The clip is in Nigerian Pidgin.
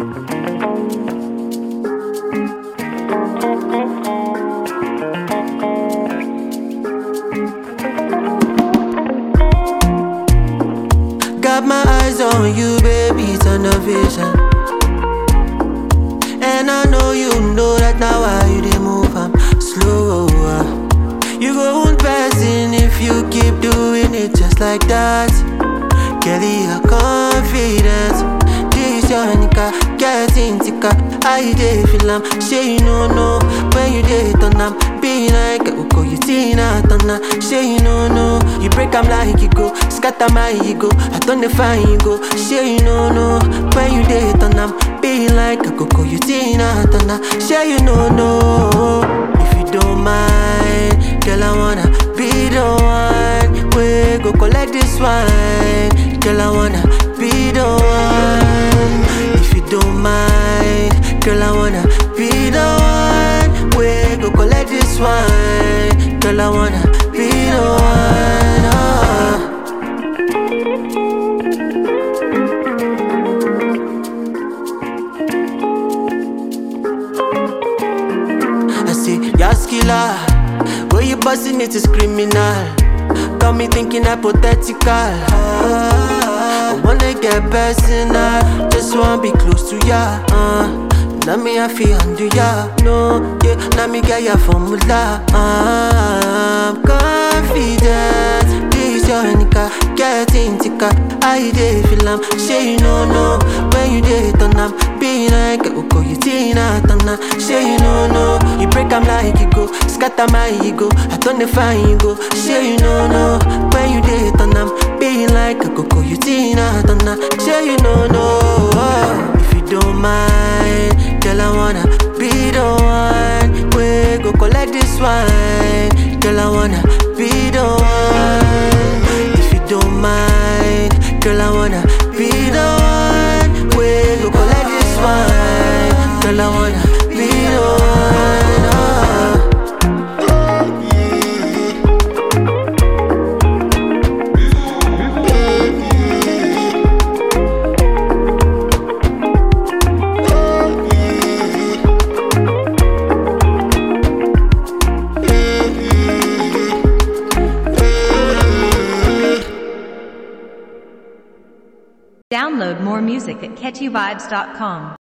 Got my eyes on you, baby, turn the vision. And I know you know that now why you dey move, I'm slower. You go on passing if you keep doing it just like that. Kelly, your confidence. This your nigga, getting thicker. I dey feel am, say you no know when you dey turn am. Be like Uko, you Tina Turner. Say you no know, you break am like you go, scatter my ego. I turn the fine you go. Say you no know when you dey turn am. Be like Coco, you Tina Turner. Say you no know if you don't mind, girl I wanna be the one. We go collect this wine, girl I wanna be the one. If you don't mind, girl I wanna be the one. We go collect this wine, girl I wanna be the one. ah. I say, Yas killer, where you busting it is criminal. Got me thinking hypothetical. Ah, I wanna get personal, just wanna be close to ya. Uh. Now me I feel under ya, no, yeah. Now me get ya formula. Ah, I'm confident. This your nigga, getting thicker. I dey feel am, say you no know when you dey turn am. Be like Uko, you Tina Turner. Say you no know, you break am like you go, scatter my ego. I turn the fine you go. Say you no know when you dey turn am. Be like Coco, you Tina Turner. Say you no know if you don't mind, girl I wanna be the one. We go collect this wine, girl I wanna be the one. If you don't mind, girl I wanna be the one. We go collect this wine, girl I wanna be the one. ah. Download more music at catchyvibes.com.